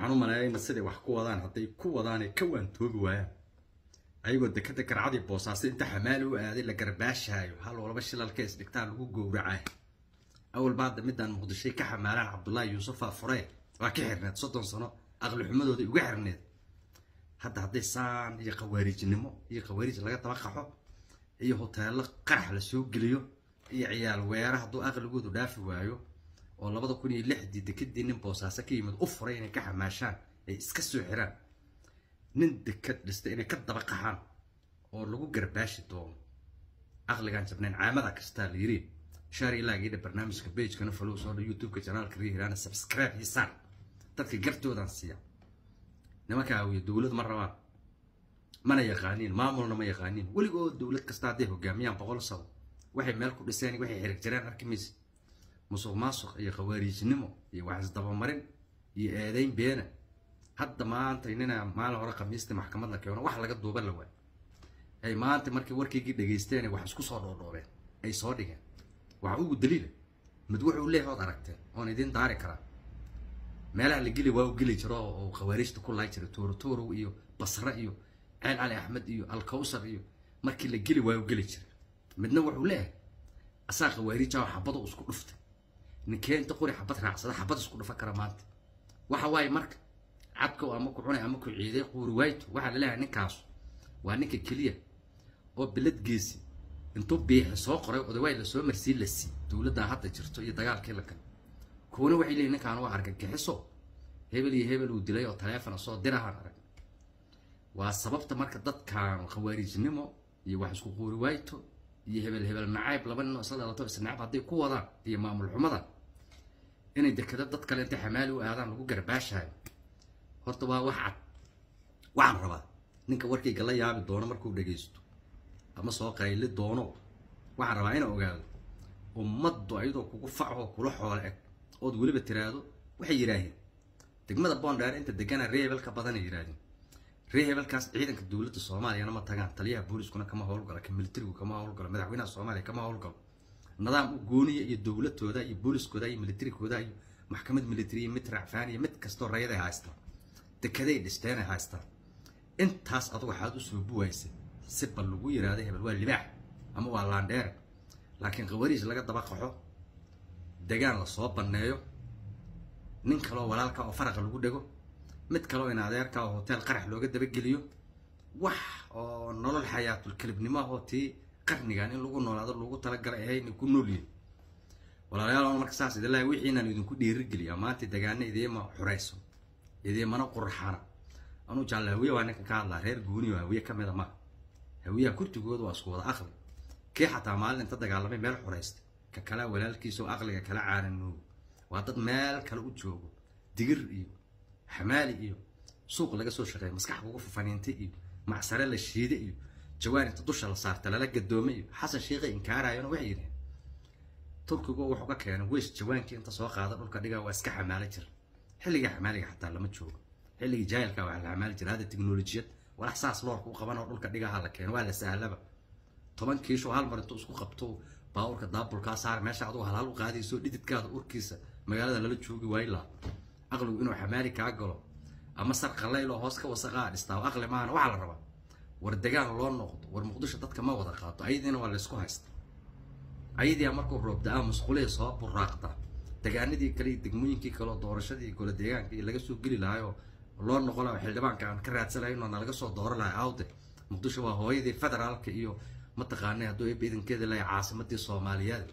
waxaan u maleeyayna siday wax ku wadaan hadday ku wadaanay ka waantoobi waayaan ayagoo dekada garcadii boosaaso inta xamaali u aaday la garbaashaayo hal walba shilalka isdhigtaan lagu gowracay awalba hadda midaan muqdishay ka xamaalaan cabdullaahi yuusufa fure waa ka xirneed soddon sano aqli xumadooday uga xirneed hadda hadday saan iyo khawaarijnimo iyo khawaarij laga daba qaxo iyo hoteello qarax la soo geliyo iyo ciyaal weera hadduu aqligoodu dhaafi waayo oo labada kun iyo lixdii dekadii nin boosaaso ka yimid u furay inay ka xamaashaan ay iska soo xiraan nin dekad dhistay inay ka daba qaxaan oo lagu garbaashi doono aqligaan jabnayn caamada kastaa la yiri shaar ilaagidha barnaamijka bagekana follow soo dha youtubeka janaalka riihiraana subscribe iyo saar dadka gartoodan siiya nimanka awiya dowlad ma rabaan mana yaqaaniin maamulna ma yaqaaniin weligood dowlad kasta hadday hogaamiyaan boqol sano waxay meel ku dhiseen waxay xirig jireen arki maysa musuq maasuq iyo khawaariijnimo iyo wax isdabamarin iyo eedayn beena hadda maanta inina maalin hore khamiistii maxkamadna keeno wax laga duuba la waay ay maanta markii warkaygii dhagaysteen wax isku soo dhoodhoobeen ay soo dhigeen waxa ugu daliila mid wuxuu leeyahay ood aragteen oon idiin daari karaa meelaha la geli waa u geli jiro oo khawaariijta ku laay jiray tuuratuurow iyo basre iyo ceel cali axmed iyo alkawsar iyo markii la geli waa u geli jiray midna wuxuu leeyahay asaa khawaariijaa xabado isku dhuftay ninkee inta qori xabad raacsada xabad isku dhufa kara maanta waxa waaye marka cadkow ama ku cunay ama ku ciiday quuri waayto waxaa la leeyahay ninkaasu waa ninka keliya oo biladgeesi intuu biixi soo qoray odawaay lasoo marsiin la sii dowladdaa hadda jirto iyo dagaalkii la galay kuwana waxay leeyihin ninkaan waa argagixiso hebel iyo hebel uu dilay oo taleefona soo dirahaan arag waa sababta marka dadkan khawaariijnimo iyo wax isku quuri waayto iyo hebel hebel nacayb laba nin oo isla dhalato is nacayb hadday ku wadaan iyo maamul xumada inay dekado dad kale intay xamaali u aadaan lagu garbaashayo horta waa wax cad waxaan rabaa ninka warkayga la yaabi doono markuu dhagaysto ama soo qayli doono waxaan rabaa inaa ogaado ummaddu ayadoo kugu faco kula xoole eg ood weliba tiraahdo waxay yidhaaheen degmada boondheer inta degana ree hebel ka badanay yidhaahdeen ree hebelkaas ciidanka dowladda soomaaliyana ma tagaan taliyaha booliskuna kama howlgalo ka militarigu kama howlgalo madaxweynaha soomaaliya kama howlgalo nidaam u gooniya iyo dowladooda iyo booliskooda iyo militarigooda iyo maxkamad militari iyo mid racfaan iyo mid kastoo rayaday haystaan dekeday dhisteenay haystaan intaas adugu waxaad usoo buwaysay si bal lagu yiraahdo hebel waa libaax ama waa laandheere laakiin khawariij laga daba qaxo degaan lasoo banneeyo nin kaloo walaalka oo faraqa lagu dhego mid kaloo in adeerka oo hotel qarax looga dabageliyo wax oo nolol xayaatul kelibnimo ahoo tii qarnigan in lagu noolaado lagu talagalay ahayn ku noolyihin walaalayaal marka saas idin lahay wixiinaan idinku dhiirigeliyaa maanta degaana idiima xurayso idiimana qurxana anuu jaalle hawiye waa ninka ka hadlaa reer guuniyo hawiye ka mida maha hawiyaha kurtigooda waa isku wada aqli kii xataa maalin inta dagaalamay meel xuraysta ka kala walaalkiisa oo aqliga kala caaranoogo waa dad meel kale u joogo digir iyo xamaali iyo suuq laga soo shaqeeya maskax kugu fafaniintay iyo macsare la shiiday iyo jawaan inta dusha la saarta lala gadoomay iyo xasan sheekhay inkaarayona waxay yidhaheen turkigu wuxuu ka keenay weys jawaankii inta soo qaada dhulka dhigaa waa iska xamaalo jira xilligii xamaaliga xataa lama joogo xilligii jaahilka waa la xamaali jira hadda teknolojiyad walax saas loorka u qaban oo dhulka dhigaha la keeno waa la sahlaba toban kiisho hal mar intuu isku qabto baawurka daabulkaa saar meesha adugu halhal u qaadayso dhididkaada urkiisa magaalada lala joogi waayi laha aqligu inuu xamaali kaa galo ama sar qallayl oo hoos ka wasaqaa dhistaa aqli maahana waxaa la rabaa war degaan loo noqdo war muqdisho dadka ma wada qaato ayadiina waa laysku haysta ayadia markuu roob da-aa musqulihii soo buraaqda degaanadii kale iyo degmooyinkii kaleo doorashadii gole deegaanka iyo laga soo geli lahaayoo loo noqon laha xildhibaanka aan ka raadsanayn oo nalaga soo dooran lahay awde muqdisho waa hooyadii federaalka iyo mataqaanay hadduu eeba idankeeda lahay caasimadii soomaaliyeed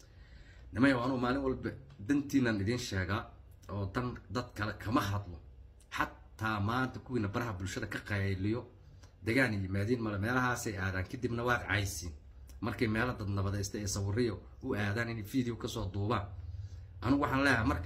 nimay anuu maalin walba dantiinan idiin sheegaa oo dan dad kale kama hadlo xataa maanta kuwiina baraha bulshada ka qayliyo degaan yimaadiin male meelahaasay aadaan kadibna waad caysiin markay meelo dad nabadaysta ee sawiriyo u aadaan inay video kasoo duubaan anigu waxaan leeyahay marka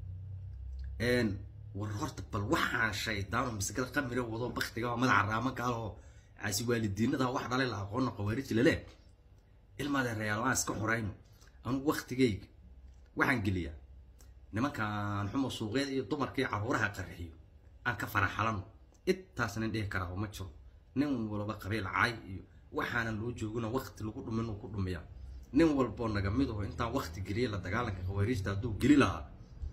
war horta bal waxaan shaydaano masikada qamira wado baktiga oo madaxa raamanka ah oo caasi waalidiinada wax dhalay la aqoonna qawaarij lale ilmaadee reyaal aan iska xorayno anigu waktigayga waxaan geliyaa nimankan xumo suuqyada iyo dumarka iyo caruuraha qarxiyo aan ka faraxalano intaas nin dhihi karaa ma jiro nin walba qabiil caay iyo waxaanan loo joogina wakti lagu dhumin uu ku dhumiyaa nin walboo naga mid aho intaan wakti geliya la dagaalanka khawaariijta hadduu geli lahaa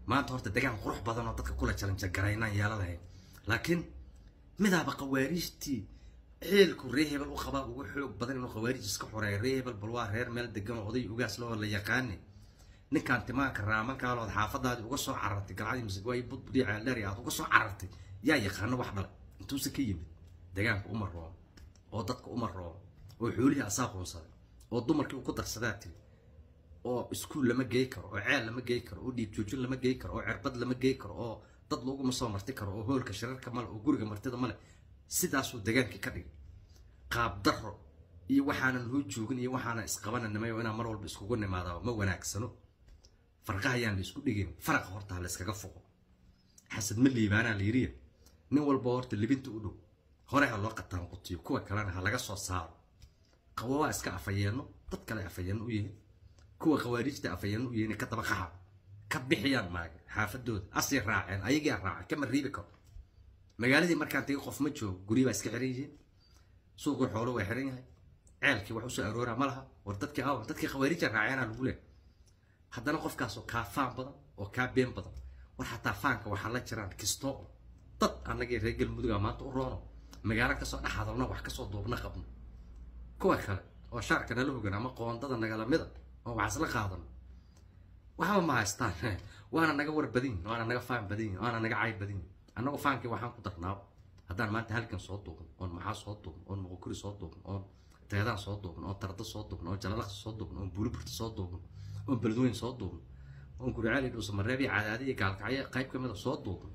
maanta horta degaan qurux badan oo dadka kula jalanjagaraynaan yeela lahayn laakiin midaaba khawaariijtii xeelku ree hebel u qabaa ugu xoog badan inuu khawaariij iska xoreeyo ree hebel bal waa reer meel degan oo oday ugaas loo la yaqaani ninkaan timaanka raamankaalood xaafadaadii uga soo carartay galcadii masagwaayi budbudii ceeldheeri aad uga soo carartay yaa yaqaano wax dhalay intuuse ka yimid degaanka uma roomo oo dadka uma roomo oo xoolihii asaa quunsaday oo dumarkii uu ku darsadaa tiri oo iskuul lama gey karo oo ceel lama gey karo oo dhiig joojin lama gey karo oo cirbad lama gey karo oo dad laguma soo marti karo oo hoolka shirarka male oo guriga martida male sidaasuu degaankii ka dhigay qaab daro iyo waxaanan hoo joogin iyo waxaanan isqabananimay oo inaan mar walba iskugu nimaada ma wanaagsano farqaha ayaan la isku dhigin faraqa horta ha la iskaga foqo xasad ma liibaanaa la yiriya nin walba horta libinta u dhow hore ha loo qataan qutiyo kuwa kalena ha laga soo saaro qawo waa iska afayeenno dad kale afayeenno u yihiin kuwa khawaariijta afayeenno u yihiin ka daba qaxa ka bixiyaan maaga xaafadooda asii raaceen ayagaa raaceen kama riibi karo magaaladii markaan tegi qof ma joogo guryi baa iska xiran yihiin suuqii xoolo waa xiran yahay ceelkii wax usoo aroora ma laha war dadkii aw dadkii khawaariija raaceenaa lagu leehay haddana qofkaasoo kaa faan badan oo kaa been badan war xataa faanka waxaa la jiraan kistoo dad annagii reer galmuduga maanta u roono magaalo kasoo dhex hadalno wax kasoo duubna qabno kuwa kale oo shaarka nala hogan ama qoondada nagala mida oo wax isla qaadano waxba ma haystaan waana naga war badin waana naga faan badin waana naga cay badin annagu faankii waxaan ku darnaa haddaan maanta halkan soo duubno oon maxaa soo duubno oon muqokuri soo duubno oon teedaan soo duubno oon tarda soo duubno oon jalalaqsi soo duubno oon buuliburta soo duubno oon beledweyn soo duubno oon guricali dhuusamareeb iyo cadaadi iyo gaalkacyo qayb ka mida soo duubno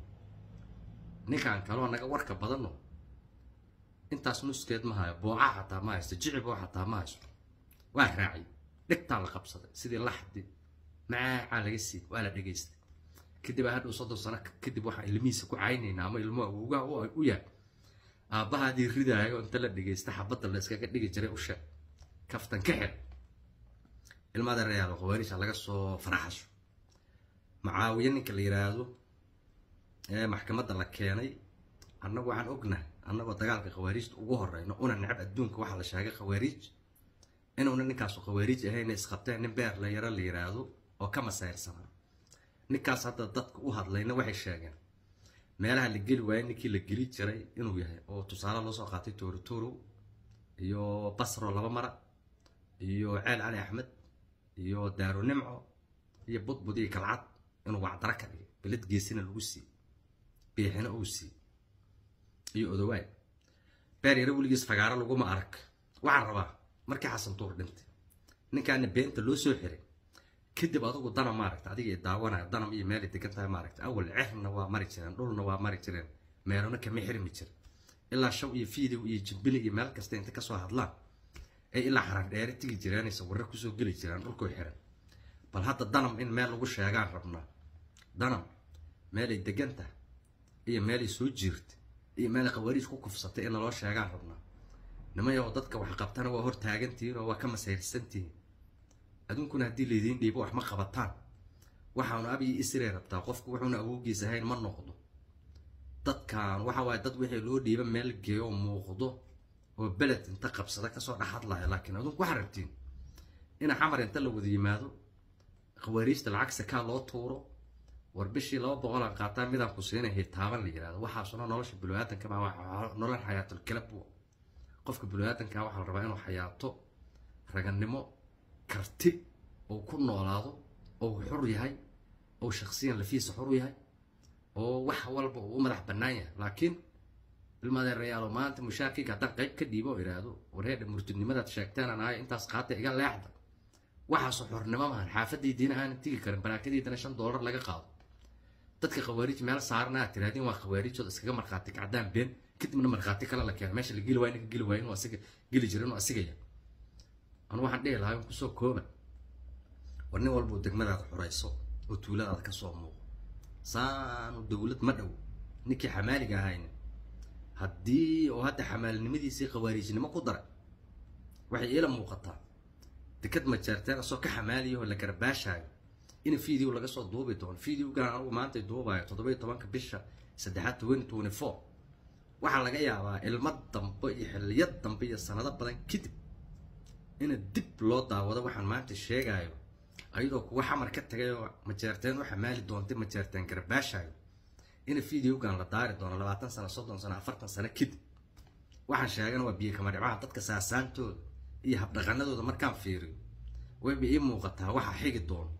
ninkaan kaloo naga warka badanno intaas nuskeed ma hayo boocaa xataa ma haysto jiciboo xataa ma haysto waa raacay dhegtaa la qabsaday sidii laxdi macaacaa laga sii waa la dhegaystay kadib aa hadhow soddon sano kadib waxaan ilmihiisa ku caynaynaa ama ilmo awowgaha u yahay aabbahaadii ridaayo inta la dhegaysta xabadda la iskaga dhigi jiray u sheeg kaftan ka xir ilmada reyaal khawaariisha laga soo faraxasho macaawiye ninka la yiraahdo ee maxkamadda la keenay annagu waxaan ognahay annagoo dagaalka khawaariijta ugu horeyno una necab adduunka waxaa la sheegay khawaariij inuuna ninkaasu khawaariij ahayna isqabteen nin beer la yaro la yiraahdo oo ka masayrsanaa ninkaas hadda dadka u hadlayna waxay sheegeen meelaha la geli waayay ninkii la geli jiray inuu yahay oo tusaale loo soo qaatay toorotoro iyo basro laba mara iyo ceel cali axmed iyo daaro nimco iyo budbud iyo kalcad inuu wacdaro ka dhigay beled geesina lagu siiyey biixina uu siiyey iyo odowaay beer yaro weligiis fagaaro laguma arag waxaan rabaa markii xasan tuur dhintay ninkaana beenta loo soo xiray kadib adugu dana maaragta adiga daawanaya danam iyo meelay degan tahay maaragta awal cerna waa mari jireen dhulna waa mari jireen meelona kama xirmi jirin ilaa shaw iyo fiidow iyo jimbili iyo meel kasta inta kasoo hadlaan ay ilaa xarar dheere tigi jireen sawirro kusoo geli jireen dhulkoo xiran bal hadda danam in meel lagu sheegaan rabnaa danam meelay degan tahay iyo meelay soo jiirta iyo meelay khawaariij ku kufsatay in naloo sheegaan rabnaa nimayoo dadka wax qabtana waa hor taagantihiin oo waa ka masayrsantihiin aduunkuna haddii laydiin dhiibo wax ma qabataan waxaanu abiyi isree rabtaa qofku wuxuuna awowgiis ahayn ma noqdo dadkan waxa waaye dad wixii loo dhiiba meel geeyo oo muuqdo oo beled inta qabsada kasoo dhex hadlaya laakiin adunku waxaa rabtiin ina xamar inta la wada yimaado khawaariijta lacag sakaa loo tuuro war bishii laba boqolaan qaataa midaan ku siinay hitaaban la yirahdo waxaasuna nolosha bulu-aadanka ma nolol xayaatul kalab qofka bulu-aadanka waxaa la rabaa inuu xayaato raganimo karti oo ku noolaado oo xur yahay oo shaksiyan lafiisa xur yahay oo wax walba uu u madax bannaan yahay laakiin ilmadeerayaalo maanta mushaarkiga haddaan qayb ka dhiibo oo idhaahdo wareedha murtidnimadaad sheegteen aan ahay intaas qaata iga leexda waxaasoo xornimo maahan xaafadaydiina aanan tigi karin baraakadiidana shan doolar laga qaado dadka khawaariij meel saaran aad tirahdeen waa khawaariijood iskaga markhaati kacdaan been kadibna markhaati kale la keena meesha la geli waay ninka geli waay inuu asiga geli jira inuu asigaya anu waxaan dhihi lahaa in kusoo kooba war nin walbuu degmadaada xurayso oo tuuladaada kasoo muuqo saanu dowlad ma dhow ninkii xamaaliga ahayna haddii oo hadda xamaalinimadiisii khawaariijnimo ku daray waxay iila muuqataa dekad majeerteen asoo ka xamaaliya oo la garbaashaayo in video laga soo duubi doono videogan anugu maanta duubayo toddoba iyo tobanka bisha saddexaad twenty twenty four waxaa laga yaabaa ilmo dambe iyo xilliyad dambe iyo sanado badan kadib ina dib loo daawado waxaan maanta sheegayo ayadoo kuwa xamar ka tagay oo majeerteen waxa maali doontay majeerteen garbaashayo in videogan la daari doono labaatan sano soddon sano afartan sano kadib waxaan sheegana waa biyo kama dhibcaha dadka saasaantooda iyo habdhaqanadooda markaan fiiriyo wayba ii muuqataa waxa xigi doono